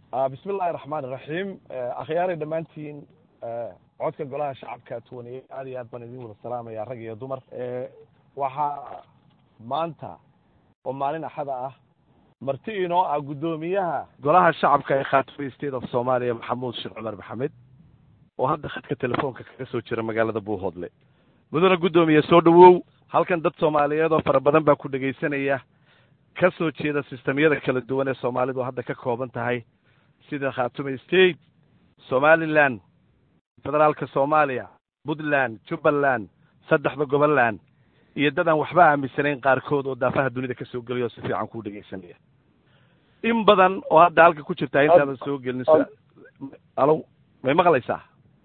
bismi illahi raxmaan iraxiim akhyaaray dhammaantiin codka golaha shacabka tuwaniyey aad iyo aad baan idin wada salaamaya rag iyo dumar waxaa maanta oo maalin axada ah marti inoo ah guddoomiyaha golaha shacabka ee khaatimi state of soomaaliya maxamuud sheekh cumar maxamed oo hadda khadka telefoonka kaga soo jira magaalada buuhoodle mudana guddoomiye soo dhawow halkan dad soomaaliyeed oo fara badan baa ku dhegaysanaya ka soo jeeda sistemyada kala duwan ee soomaalidu hadda ka kooban tahay sida khaatume state somaliland federaalka soomaaliya puntland jubbaland saddexda goboland iyo dad aan waxba aaminsanayn qaarkood oo daafaha dunida ka soo geliya oo si fiican kuu dhegaysanaya in badan oo hadda halka ku jirtaa intaadan soo gelin alo may maqlaysaa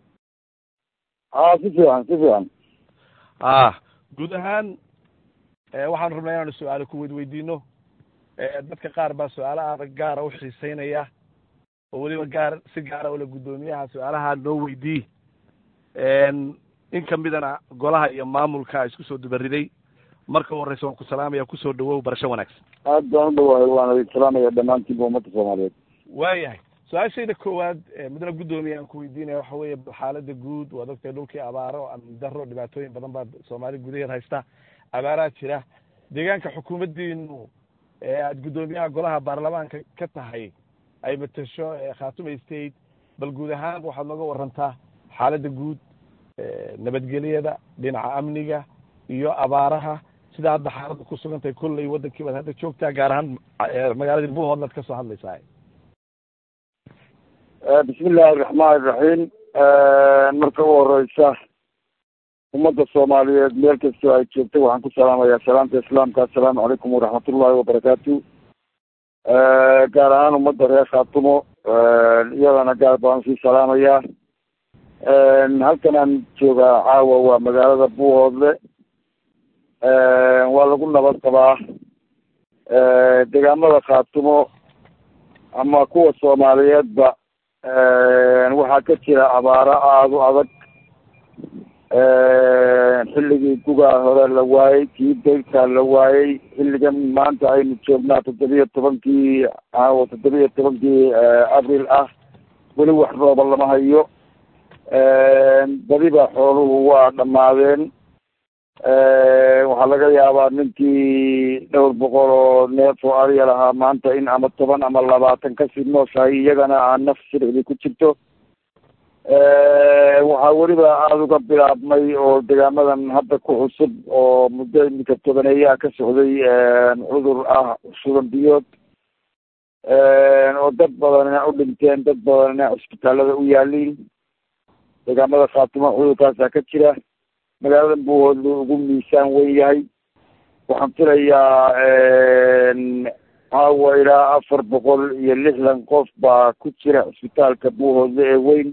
a si fiican si fiican ah guud ahaan waxaanu rabnaa inaanu su-aalo ku weydweydiino dadka qaar baa su-aalo adag gaara u xiiseynaya oo weliba gaar si gaara ula guddoomiyaha su-aalaha noo weydii in kamidana golaha iyo maamulka isku soo dubariday marka u horeysa waan ku salaamaya kusoo dhawow barasho wanaagsan aad baan u dhawahay waana idin salaamaya dhammaantiinba ummadda soomaaliyeed waayahay su-aashayda koowaad mudana guddoomiya aan ku weydiinaya waxa weeye xaalada guud waad ogtay dhulkii abaaro amni daro dhibaatooyin badan baa soomaali gudaheed haysta abaaraa jira deegaanka xukuumaddiinu ee aada guddoomiyaha golaha baarlamaanka ka tahay ay matasho khaatume state bal guud ahaan waxaad nooga warantaa xaaladda guud nabadgelyada dhinaca amniga iyo abaaraha sida hadda xaaladda ku sugan tahay kolley waddankii baad hadda joogtaa gaar ahaan magaaladii buuhoodlaad ka soo hadlaysaa bismi illaahi raxmaan iraxiim marka u horeysa ummadda soomaaliyeed meel kastoo ay joogtay waxaan ku salaamayaa salaamta islaamka assalaamu calaykum waraxmatullahi wabarakaatu gaar ahaan ummadda reer khaatumo iyadana gaar baan sii salaamayaa halkan aan joogaa caawa waa magaalada buuhoodle waa lagu nabad qabaa deegaamada khaatumo ama kuwa soomaaliyeedba waxaa ka jira abaaro aada u adag xilligii gugaa hore la waayey kii dayrkaa la waayey xilligan maanta aynu joognaa toddobiya tobankii caawa toddobiya tobankii abril ah weli wax rooba lama hayo badiba xooluhu waa dhammaadeen waxaa laga yaabaa ninkii dhowr boqol oo neef oo ariya lahaa maanta in ama toban ama labaatan kasii nooshahay iyagana aan naf siricdi ku jirto waxaa weliba aada uga bilaabmay oo deegaamadan hadda ku cusub oo muddo iminka tobaneeyaha ka socday cudur ah shuban biyood oo dad badanina u dhinteen dad badanina cisbitaalada u yaaliin deegaamada khaatimo cudurkaasaa ka jira magaalada buuhoodlu ugu miisaan weyn yahay waxaan filayaa caawa ilaa afar boqol iyo lixdan qof baa ku jira cisbitaalka buuhoodle ee weyn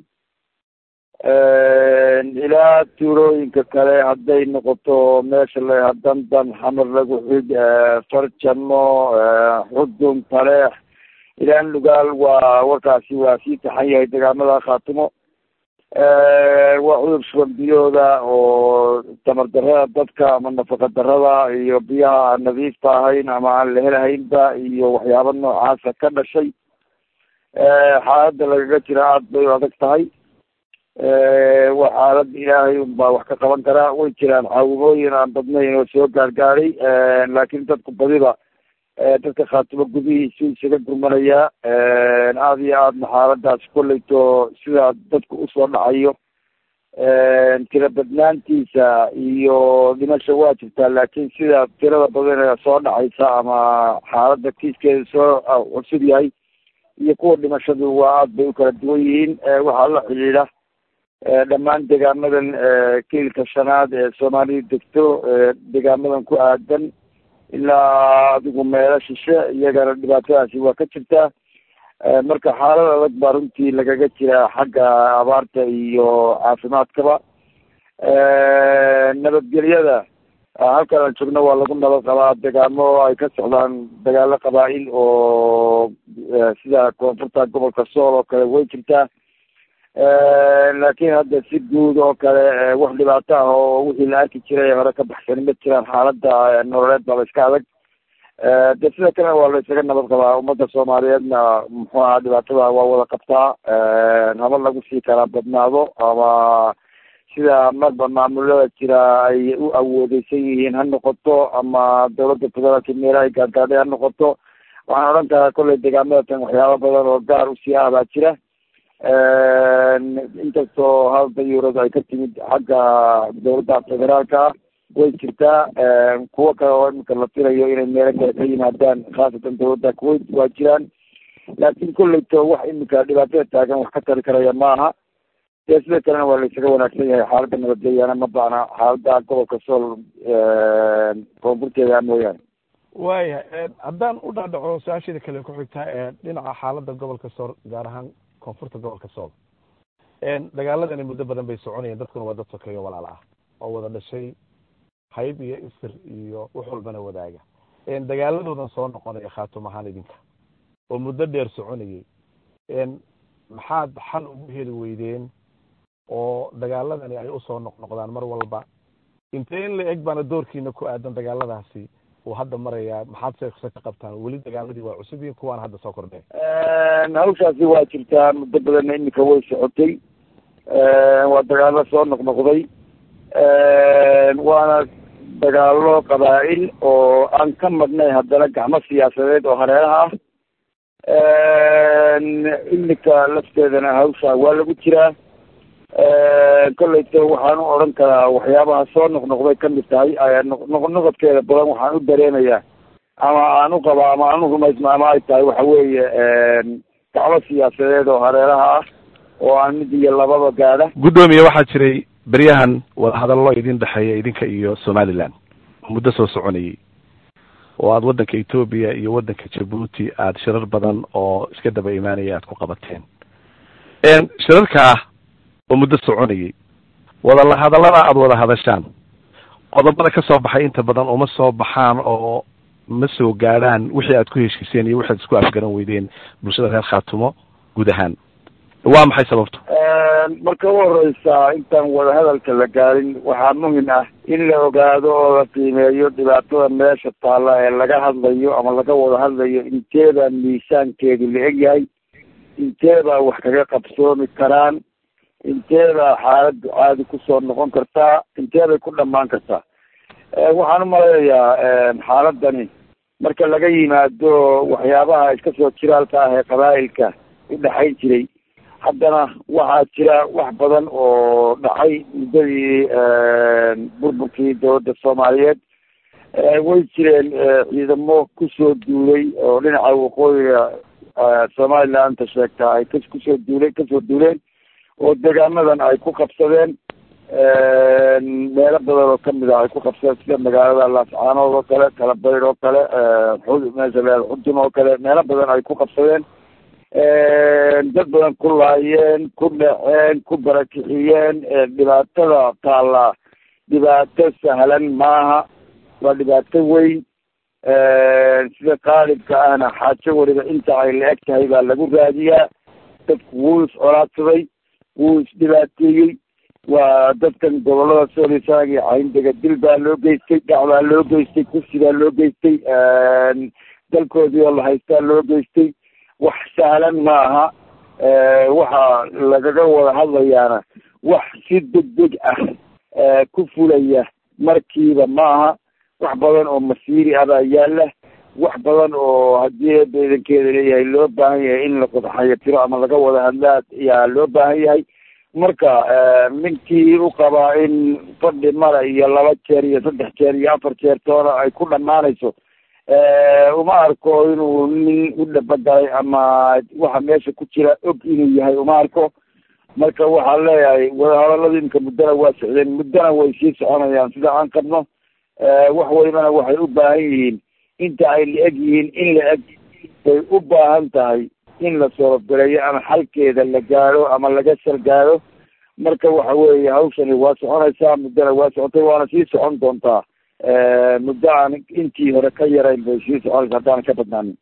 ilaa tuulooyinka kale hadday noqoto meesha la dandan xamar lagu xig farjano xudun taleex ilaa lugaal waa warkaasi waa sii taxan yahay deegaamada khaatimo waa cudur shuban biyooda oo tamar darada dadka ama nafaqa darada iyo biyaha aan nadiifta ahayn ama aan la helahaynba iyo waxyaaba noocaasa ka dhashay xaaladda lagaga jira aada bay u adag tahay waa xaalad ilaahay unbaa wax ka qaban karaa way jiraan caawimooyin aan badnayn oo soo gaargaaray laakiin dadku badiba dadka khaatimo gudihiisu isaga gurmanayaa aada iyo aadna xaaladaas kolleyto sida dadku usoo dhacayo tira badnaantiisa iyo dhimasha waa jirtaa laakiin sida tirada badan ee soo dhacaysa ama xaaladda kiiskeeda soo cusub yahay iyo kuwa dhimashadu waa aada bay u kala duwan yihiin waxaa la xidhiidha dhammaan deegaamadan kiilka shanaad ee soomaaliya degto deegaamadan ku aadan ilaa adigu meelo shishe iyagana dhibaatadaasi waa ka jirtaa marka xaalad adag baa runtii lagaga jiraa xagga abaarta iyo caafimaadkaba nabadgelyada halkan aan joogno waa lagu nabad qabaa deegaamo ay ka socdaan dagaalo qabaa-il oo sida koonfurta gobolka sool oo kale way jirtaa laakiin hadda si guud oo kale wax dhibaato ah oo wixii la arki jiray hore ka baxsan ma jiraan xaaladda nololeed baaba iska adag de sida kalena waa la isaga nabad qabaa ummadda soomaaliyeedna muxuu ahaa dhibaatada waa wada qabtaa haba lagu sii kala badnaado ama sida marba maamulada jira ay u awoodeysan yihiin ha noqoto ama dawladda federaalka meelaha ay gaargaadhay ha noqoto waxaan odhan karaa kolley deegaamada tan waxyaaba badan oo gaar usii ah baa jira inkastoo halda yurad ay ka timid xagga dawladda federaalka way jirtaa kuwo kale oo imika la filayo inay meelo kale ka yimaadaan khaasatan dawladda kuwait waa jiraan laakiin kolleyto wax imika dhibaatada taagan wax ka tari karaya maaha dee sida kalena waa la isaga wanaagsan yahay xaaladda nabadgelyana ma bacna xaalada gobolka sool koonfurteeda mooyaane waayahay haddaan u dhaadhaco su-aasheeda kale ku xigtaa dhinaca xaaladda gobolka sool gaar ahaan koonfurta gobolka sool dagaaladani muddo badan bay soconayeen dadkuna waa dad sokeeyo walaal ah oo wada dhashay hayb iyo isir iyo wax walbana wadaaga dagaaladoodan soo noqonaya khaatum ahaan idinka oo muddo dheer soconayay maxaad xal ugu heli weydeen oo dagaaladani ay usoo noqnoqdaan mar walba intee in la eg baana doorkiina ku aadan dagaaladaasi uu hadda marayaa maxaad seekse ka qabtaan weli dagaaladii waa cusub yihin kuwaana hadda soo kordheen hawshaasi waa jirtaa muddo badanna imika way socotay waa dagaalo soo noqnoqday waana dagaalo qabaa'il oo aan ka madhnay haddana gacmo siyaasadeed oo hareeraha ah imika lafteedana hawsha waa lagu jiraa kolleyto waxaan u odhan karaa waxyaabaha soo noqnoqday kamid tahay noqnoqodkeeda badan waxaan u dareemayaa ama aan u qaba ama aan u rumaysna ama ay tahay waxa weeye gacmo siyaasadeed oo hareeraha ah oo aan mid iyo lababa gaadha guddoomiye waxaa jiray beryahan wadahadallo idin dhexeeya idinka iyo somaliland muddo soo soconayay oo aada waddanka etoobiya iyo waddanka jabuuti aada shirar badan oo iska daba imaanaya aada ku qabateen shirarka ah oo muddo soconayay wada hadallada aada wada hadashaan qodobada ka soo baxay inta badan uma soo baxaan oo ma soo gaadhaan wixii aad ku heshiiseen iyo wixi ad isku afgaran weydeen bulshada reer khaatumo guud ahaan waa maxay sababtu marka u horeysa intaan wadahadalka la gaarin waxaa muhim ah in la ogaado oo la qiimeeyo dhibaatada meesha taalla ee laga hadlayo ama laga wada hadlayo inteebaa miisaankeedu la egyahay inteebaa wax kaga qabsoomi karaan inteebaa xaaladdu caadi kusoo noqon kartaa inteebay ku dhamaan kartaa waxaan umaleeyayaa xaaladani marka laga yimaado waxyaabaha iska soo jiraalka ah ee qabaa'ilka udhexayn jiray haddana waxaa jira wax badan oo dhacay muddadii burburkii dawladda soomaaliyeed way jireen ciidamo kusoo duulay oo dhinaca waqooyiga somalilandta sheegtaa ay kusoo duulay kasoo duuleen oo deegaanadan ay ku qabsadeen meelo badan oo kamid ah ay ku qabsadeen sida magaalada laascaanood oo kale kalabayr oo kale meesha le xudun oo kale meelo badan ay ku qabsadeen dad badan ku laayeen ku dhaceen ku barakixiyeen dhibaatada taalla dhibaato sahlan maaha waa dhibaato weyn sida qaalibka ahna xaajo weliba inta ay la eg tahay baa lagu raadiyaa dadku wuu is colaadsaday wuu isdhibaateeyey waa dadkan gobolada soolisaag iyo cayndega dil baa loo geystay dhac baa loo geystay kursi baa loo geystay dalkoodii oo la haystaa loo geystay wax sahlan maaha waxa lagaga wada hadlayaana wax si degdeg ah ku fulaya markiiba maaha wax badan oo masiiri ah baa yaala wax badan oo haddii beedankeeda leeyahay loo baahan yahay in la qodxayo tiro ama laga wada hadlaa yaa loo baahan yahay marka ninkii u qabaa in fadhi mara iyo laba jeer iyo saddex jeer iyo afar jeer toona ay ku dhamaanayso uma arko inuu nin u dhabagalay ama waxa meesha ku jira og inuu yahay uma arko marka waxaan leeyahay wadahadaladu imika muddana waa socdeen muddana way sii soconayaan sida aan qabno wax walibana waxay u baahan yihiin inta ay la eg yihiin in la eg bay u baahan tahay in la soorofgaleeyo ama xalkeeda la gaadho ama laga salgaado marka waxa weeye hawshani waa soconaysaa muddana waa socotay waana sii socon doontaa muddo aan intii hore ka yarayn bay sii soconaysa haddaanan ka badnaanin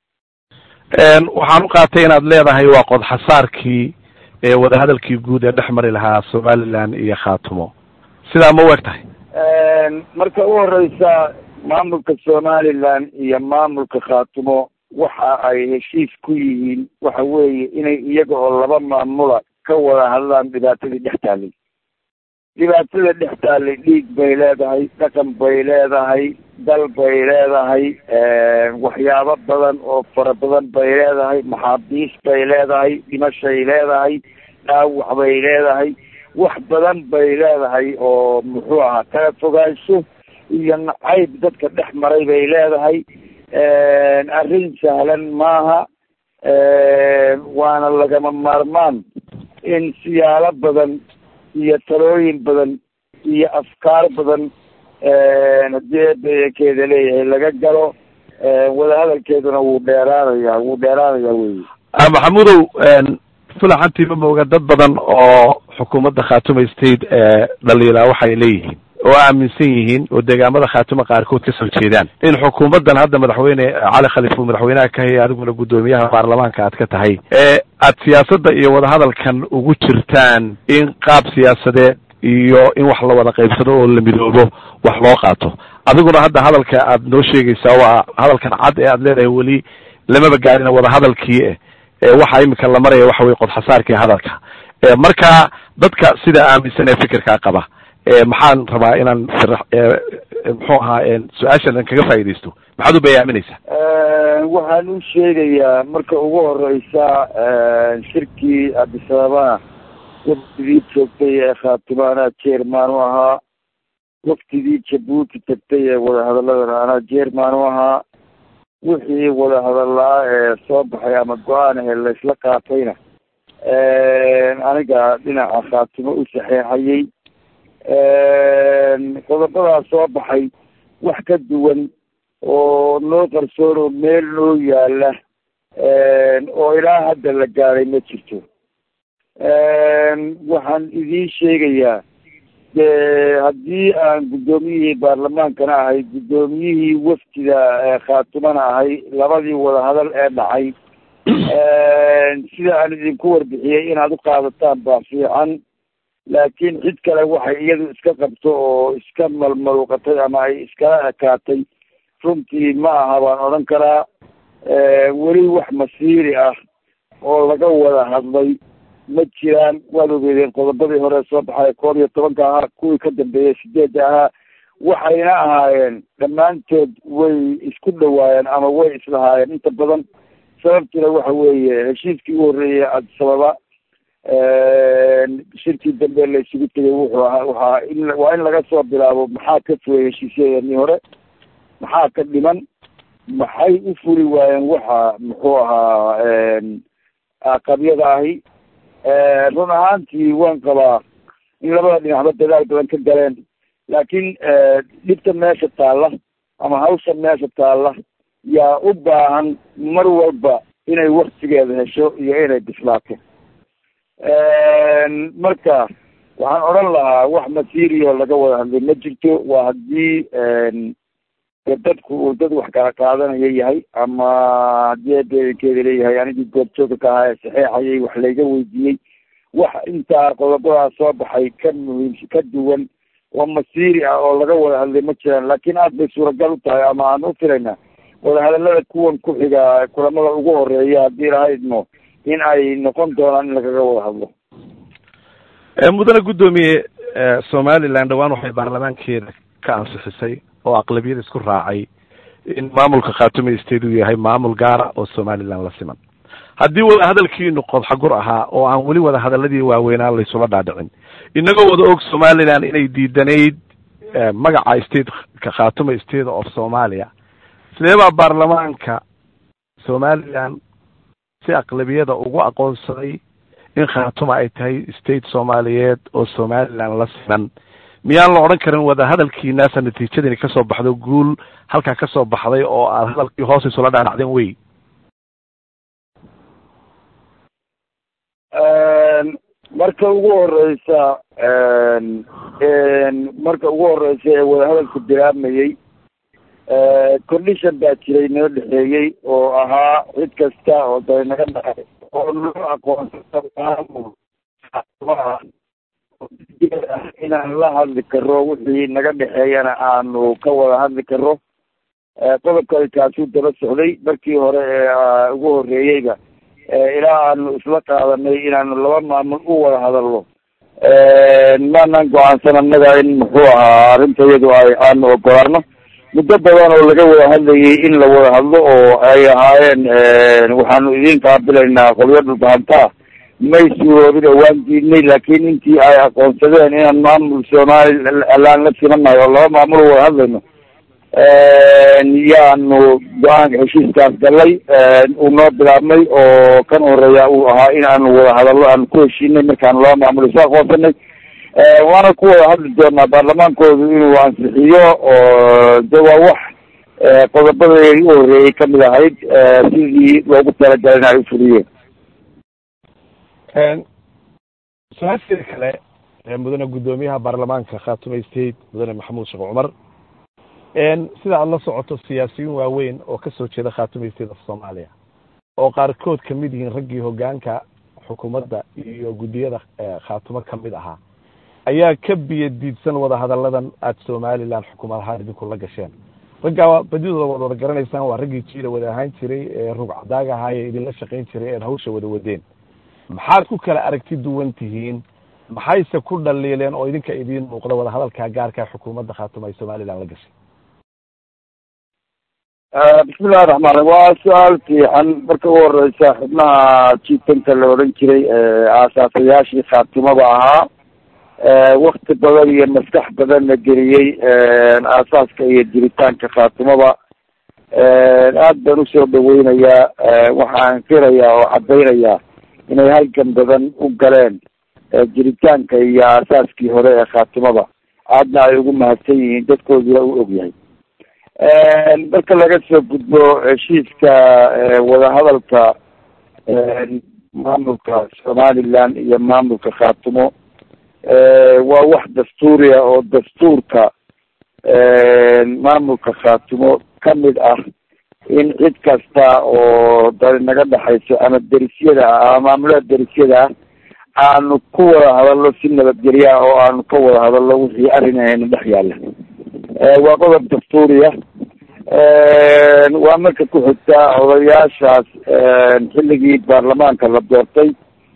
waxaan u qaatay inaad leedahay waa qodxasaarkii ee wadahadalkii guud ee dhex mari lahaa somaliland iyo khaatumo sidaa ma u eg tahay marka u horeysa maamulka somaliland iyo maamulka khaatumo waxa ay heshiis ku yihiin waxa weeye inay iyaga oo laba maamula ka wada hadlaan dhibaatadii dhex taallay dhibaatada dhex taallay dhiig bay leedahay dhaqan bay leedahay dal bay leedahay waxyaabo badan oo fara badan bay leedahay maxaabiis bay leedahay dhimashay leedahay dhaawac bay leedahay wax badan bay leedahay oo muxuu ahaa kala fogaansho iyo nacayb dadka dhex maray bay leedahay arrin sahlan maaha waana lagama maarmaan in siyaalo badan iyo talooyin badan iyo afkaar badan haddii eebekeeda leeyahay laga galo wadahadalkeeduna wuu dheeraanaya wuu dheeraanaya wey maxamudow fulaxantiima mooga dad badan oo xukuumadda khaatuma state dhaliilaa waxay leeyihiin oo aaminsan yihiin oo deegaamada khaatuma qaarkood ka soo jeedaan in xukuumaddan hadda madaxweyne cali khaliif uu madaxweynaha ka hayay adiguna guddoomiyaha baarlamaanka aad ka tahay ee aad siyaasadda iyo wadahadalkan ugu jirtaan in qaab siyaasadeed iyo in wax la wada qaybsado oo la midoobo wax loo qaato adiguna hadda hadalka aad noo sheegaysaa waa hadalkan cad ee aad leedahay weli lamaba gaarina wadahadalkii e waxa imika la maraya waxa weye qodxasaarkii hadalka marka dadka sida aaminsan ee fikirkaa qaba maxaan rabaa inaan muxuu ahaa su-aashan kaga faaidaysto maxaad u bayaaminaysaa waxaan u sheegayaa marka ugu horeysa shirkii abisababa waftigii joogtay ee khaatuma anaa jerman u ahaa waftigii jabuuti tagtay ee wadahadaladana anaa jerman u ahaa wixii wadahadallaa ee soo baxay ama go-aan ahe laysla qaatayna aniga dhinaca khaatimo u saxeexayay qodobadaa soo baxay wax ka duwan oo noo qarsoon oo meel noo yaala oo ilaa hadda la gaaday ma jirto waxaan idiin sheegayaa de haddii aan guddoomiyihii baarlamaankana ahay guddoomiyihii wafdiga khaatumana ahay labadii wadahadal ee dhacay sida aan idinku warbixiyey inaad u qaadataan baa fiican laakiin cid kale waxay iyadu iska qabto oo iska malmaluuqatay ama ay iskala ekaatay runtii ma aha baan odhan karaa weli wax masiiri ah oo laga wada hadlay ma jiraan waad ogeedeen qodobadii hore soo baxay koob iyo tobanka ahaa kuwii ka dambeeyey sideedda ahaa waxayna ahaayeen dhammaantood way isku dhawaayeen ama way islahaayeen inta badan sababtuna waxa weeye heshiiskii u horreeyey adisababa shirkii dambe la isugu tegay wuxuu ahaa waxaa in waa in laga soo bilaabo maxaa ka fulay heshiisyadeennii hore maxaa ka dhiman maxay u fuli waayeen waxa muxuu ahaa qabyada ahi run ahaantii waan qabaa in labada dhinacba dadaal badan ka galeen laakiin dhibta meesha taalla ama hawsha meesha taalla yaa u baahan mar walba inay waktigeeda hesho iyo inay bislaato marka waxaan odhan lahaa wax masiiriyo laga wada hadlay ma jirto waa haddii dadku uu dad wax kala qaadanaya yahay ama haddii adeekeeda leeyahay anigii goobjooga ka ahaa ee saxeexayay wax layga weydiiyey wax intaa qodobadaa soo baxay ka muhiimsa ka duwan oo masiiri ah oo laga wada hadlay ma jiraan laakiin aad bay suuragal u tahay ama aan u filaynaa wadahadalada kuwan ku xiga kulamada ugu horeeya haddii lahaydno in ay noqon doonaan in lagaga wada hadlo mudane guddoomiye somaliland dhawaan waxay baarlamaankeeda ka ansixisay oo aqlabiyada isku raacay in maamulka khaatume state uu yahay maamul gaara oo somaliland la siman haddii wada hadalkiinu qodxagur ahaa oo aan weli wada hadaladii waaweynaa laysula dhaadhicin inagoo wada og somaliland inay diidanayd magaca stateka khaatume state of somalia sidee baa baarlamaanka somaliland si aqlabiyada ugu aqoonsaday in khaatuma ay tahay state soomaaliyeed oo somaliland la siman miyaan la odhan karin wada hadalkiinaasa natiijadani kasoo baxdo guul halkaa kasoo baxday oo aad hadalkii hoos isula dhaadhacdeen wey marka ugu horeysa marka ugu horeysa ee wadahadalku bilaabmayey condition baa jiray noo dhexeeyey oo ahaa cid kasta oo day naga dhacay oo noo aqoonsata maamul inaan la hadli karo wixii naga dhexeeyana aanu ka wada hadli karo qodobkani kaasuu daba socday markii hore ee ugu horeeyeyba ilaa aanu isla qaadanay inaanu laba maamul u wada hadalno maanan go-aansan annaga in muxuu ahaa arrinta iyadu ay aanu ogolaano muddo badan oo laga wada hadlayay in la wada hadlo oo ay ahaayeen waxaanu idin qaabilaynaa qolyo dhulbahantaa may suuroobin oo waan diidnay laakiin intii ay aqoonsadeen inaan maamul somaliland la simanahay oo laba maamul wada hadlayno yaanu go-aanka heshiiskaas galay uu noo bilaabmay oo kan horeeya uu ahaa in aanu wada hadallo aanu ku heshiinay markaanu laba maamul isu aqoonsanay waana ku wada hadli doonaa baarlamaankoodu inuu ansixiyo oo de waa wax qodobadii u horeeyey kamid ahayd sidii loogu talagalay in ay ufuliyeen su-aasheeda kale mudane guddoomiyaha baarlamaanka khaatume state mudane maxamuud sheekh cumar sida aada la socoto siyaasiyiin waaweyn oo kasoo jeeda khaatume state of soomaaliya oo qaarkood kamid yihiin raggii hogaanka xukuumadda iyo guddiyada khaatumo kamid ahaa ayaa ka biyo diidsan wada hadalladan aada somaliland xukuumad ahaan idinku la gasheen raggaa badidooda waad wada garanaysaan waa raggii jiila wada ahaan jiray ee rug cadaaga ahaa ee idinla shaqayn jiray eed hawsha wada wadeen maxaad ku kala aragti duwan tihiin maxayse ku dhaliileen oo idinka idiin muuqda wada hadalkaa gaarka xukuumadda khaatuma ay somaliland la gashay bismillahi raxmaan raxiim waa su-aal fiican marka ugu horeysa xubnaha jiitanka la odhan jiray aasaasayaashii khaatimada ahaa wakti badan iyo maskax badan la geliyey aasaaska iyo jiritaanka khaatimada aad baan usoo dhaweynayaa waxaan firayaa oo cadaynayaa inay halgan badan u galeen jiritaanka iyo aasaaskii hore ee khaatimada aadna ay ugu mahadsan yihiin dadkooduna u ogyahay marka laga soo gudbo heshiiska wadahadalka maamulka somaliland iyo maamulka khaatimo waa wax dastuuriya oo dastuurka maamulka khaatimo kamid ah in cid kasta oo dani naga dhexayso ama derisyada ah ama maamulada derisyada ah aanu ku wada hadalno si nabadgelya oo aanu ka wada hadalno wixii arrinahayna dhex yaalla waa qodob dastuuriya waa marka ku xigtaa odayaashaas xilligii baarlamaanka la doortay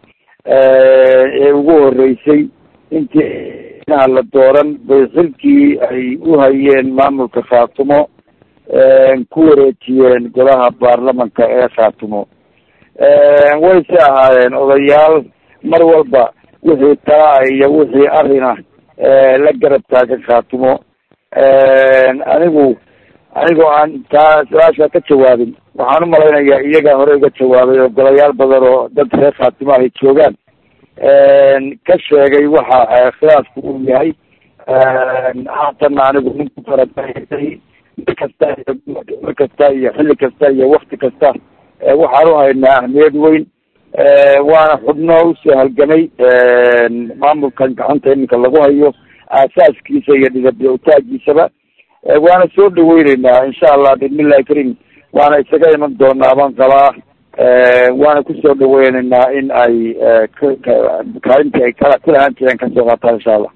ee ugu horeysay intii inaha la dooran bay xilkii ay u hayeen maamulka khaatumo ku wareejiyeen golaha baarlamanka ee khaatumo wayse ahaayeen odayaal mar walba wixii talaa iyo wixii arina la garab taagan khaatumo anigu anigoo aan taa su-aasha ka jawaabin waxaan umalaynayaa iyagaa hore uga jawaabay oo golayaal badan oo dad reer khaatimo ay joogaan ka sheegay waxa khilaafku uu yahay haatanna anigu ninku farabaaysay mar kasta mar kasta iyo xilli kasta iyo wakti kasta waxaan uhaynaa ahmiyad weyn waana xubno usoo halgamay maamulkan gacanta iminka lagu hayo aasaaskiisa iyo dhidabyo utaagiisaba waana soo dhaweyneynaa insha allah bismillahi karim waana isaga iman doonaa baan qabaa waana kusoo dhaweyneynaa in ay kaalintii ay kala kulahaan jireen kasoo qaataan insha allah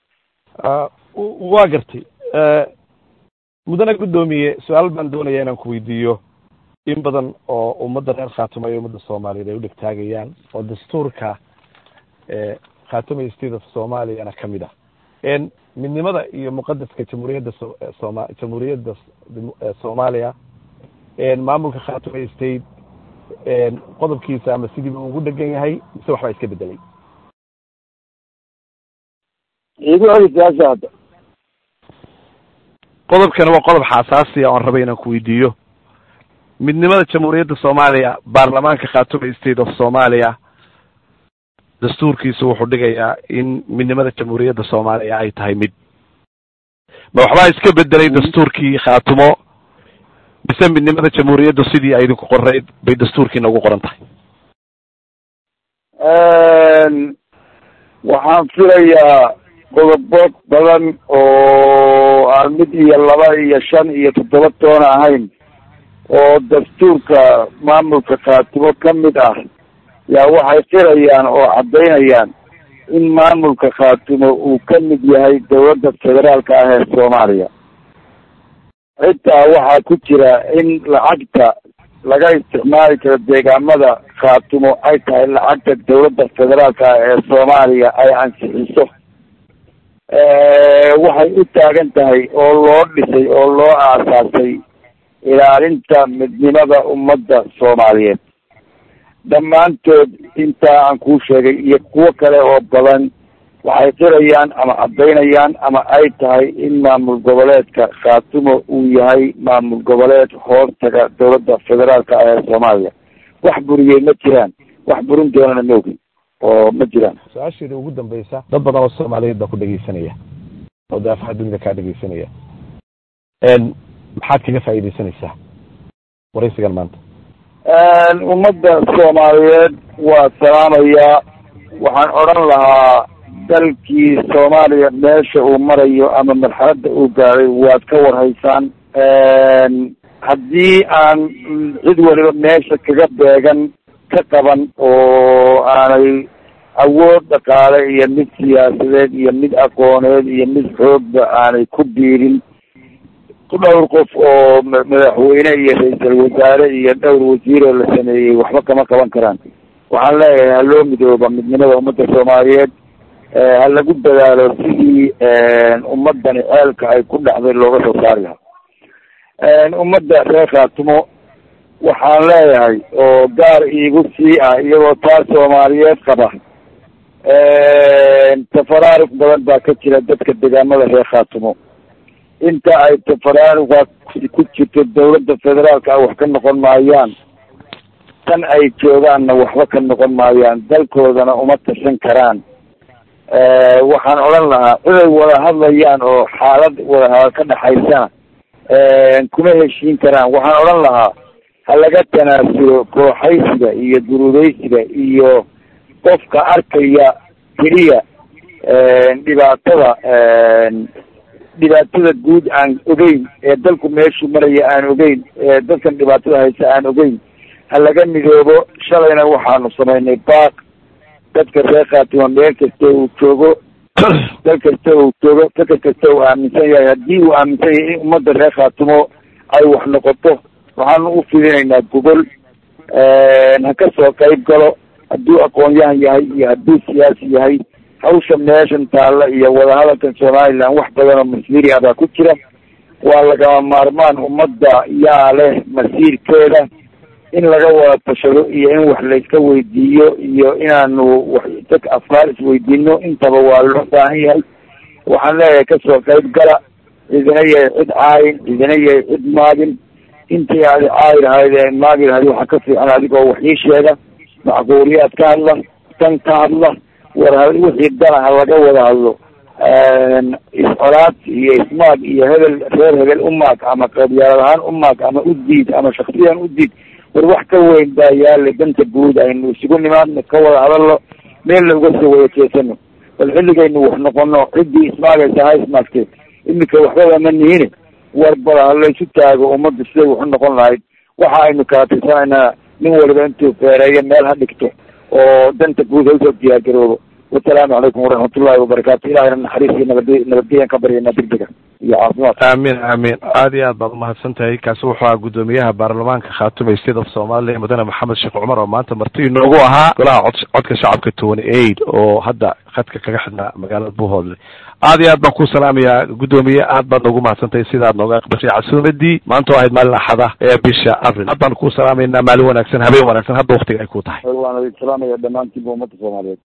waa gartay mudane guddoomiye su-aal baan doonaya inaan ku weydiiyo in badan oo ummadda reer khaatuma iyo ummadda soomaaliyeed ay u dhegtaagayaan oo dastuurka khaatuma state of soomaaliyana kamid ah midnimada iyo muqadaska jamhuuriyadda soma jamhuuriyadda soomaaliya maamulka khaatuma state qodobkiisa ama sidiiba ugu dhegan yahay mise waxbaa iska bedelay igu celi su-aasha hadda qodobkani waa qodob xasaasiya oon rabay inaan ku weydiiyo midnimada jamhuuriyadda soomaaliya baarlamaanka khaatuma state of soomaaliya dastuurkiisu wuxuu dhigayaa in midnimada jamhuuriyadda soomaaliya ay tahay mid ma waxbaa iska bedelay dastuurkii khaatumo mise midnimada jamhuuriyaddu sidii ay idinku qorayd bay dastuurkiina ugu qoran tahay waxaan filayaa qodobo badan oo aan mid iyo laba iyo shan iyo toddoba toona ahayn oo dastuurka maamulka khaatimo kamid ah yaa waxay qirayaan oo caddaynayaan in maamulka khaatimo uu ka mid yahay dawladda federaalka ah ee soomaaliya xitaa waxaa ku jira in lacagta laga isticmaali karo deegaamada khaatumo ay tahay lacagta dawladda federaalka ee soomaaliya ay ansixiso waxay u taagan tahay oo loo dhisay oo loo aasaasay ilaalinta midnimada ummadda soomaaliyeed dhammaantood intaa aan kuu sheegay iyo kuwo kale oo badan waxay qirayaan ama caddaynayaan ama ay tahay in maamul goboleedka khaatumo uu yahay maamul goboleed hoostaga dawladda federaalka ee soomaaliya wax buriyey ma jiraan wax burin doonana ma ogin oo ma jiraan su-aasheeda ugu dambeysa dad badan oo soomaaliyeed baa ku dhegeysanaya oo daafaha dunida kaa dhegeysanaya maxaad kaga faa'iidaysanaysaa waraysigan maanta ummadda soomaaliyeed waa salaamayaa waxaan odhan lahaa dalkii soomaaliya meesha uu marayo ama marxaladda uu gaaday waad ka warhaysaan haddii aan cid waliba meesha kaga beegan ka qaban oo aanay awood dhaqaale iyo mid siyaasadeed iyo mid aqooneed iyo mid xoogba aanay ku biirin dhowr qof oo madaxweyne iyo ra-iisal wasaare iyo dhowr wasiiroo la sameeyey waxba kama qaban karaan waxaan leeyahay ha loo midooba midnimada ummadda soomaaliyeed ha lagu dadaalo sidii ummadani ceelka ay ku dhacday looga soo saari lahaa ummadda reer khaatumo waxaan leeyahay oo gaar iigu sii ah iyagoo taa soomaaliyeed qaba tafaraaruq badan baa ka jira dadka deegaamada reer khaatumo inta ay tafaraaruqa ku jirto dawladda federaalka wax ka noqon maayaan tan ay joogaanna waxba ka noqon maayaan dalkoodana uma tashan karaan waxaan odhan lahaa ciday wada hadlayaan oo xaalad wadahadal ka dhexaysana kuma heshiin karaan waxaan odhan lahaa ha laga tanaasulo kooxaysiga iyo gurudaysiga iyo qofka arkaya keliya dhibaatada dhibaatada guud aan ogeyn ee dalku meeshuu maraya aan ogeyn ee dadkan dhibaatada haysa aan ogeyn ha laga midoobo shalayna waxaanu samaynay baaq dadka reer khaatimo meel kasta uu joogo dal kasta uu joogo fikir kasta uu aaminsan yahay haddii uu aaminsan yahay in ummadda reer khaatimo ay wax noqoto waxaanu u fidinaynaa gogol ha ka soo qayb galo hadduu aqoon-yahan yahay iyo hadduu siyaasi yahay hawsha meeshan taalla iyo wadahadalkan somaliland wax badan oo masmiri ah baa ku jira waa lagama maarmaan ummadda yaa leh masiirkeeda in laga wada tashado iyo in wax layska weydiiyo iyo inaanu wax dad afkaar isweydiino intaba waa loo baahan yahay waxaan leeyahay kasoo qayb gala cidina yahay cid caayin cidina yahay cid maagin intii aadi caayi lahayd ee maagi lahayd waxaa ka fiican adigoo wax ii sheega macquuliyaad ka hadla tan ka hadla war wixii dana ha laga wada hadlo iscolaad iyo ismaag iyo hebel reer hebel u maag ama qabyaalad ahaan u maag ama u diid ama shaksiyan u diid war wax ka weyn baa yaala danta guud aynu isugu nimaadno ka wada hadalno meelna uga soo wada jeesano bal xilligaynu wax noqono ciddii ismaagaysa ha ismaagtee iminka waxbaba ma nihine war bal ha laysu taago ummadda siday wax u noqon lahayd waxa aynu kala tirsanaynaa nin waliba intuu feereeyo meel ha dhigto oo danta guud ha usoo diyaargaroobo wasalaamu calaykum waraxmatullahi wabarakaatu ilahayna naxariis iyo nabad nabadgelyan ka baryanaa degdega iyo caafimaad aamin aamin aad iyo aad baad umahadsan tahay kaasi wuxuu ahaa guddoomiyaha baarlamaanka khaatume state of somalia mudane maxamed sheekh cumar oo maanta marti inoogu ahaa golaha cod codka shacabka twenty eight oo hadda khadka kaga xidhnaa magaalada buuhoodle aad iyo aad baan ku salaamayaa guddoomiye aad baad noogu mahadsantahay sidaad nooga aqbashay casuumadii maanta oo ahayd maalin axada ee bisha abril aad baan ku salaamaynaa maalin wanaagsan habeen wanaagsan hadda waktiga ay ku tahay waan idin salaamaya dhammaantiinba ummadda soomaaliyeed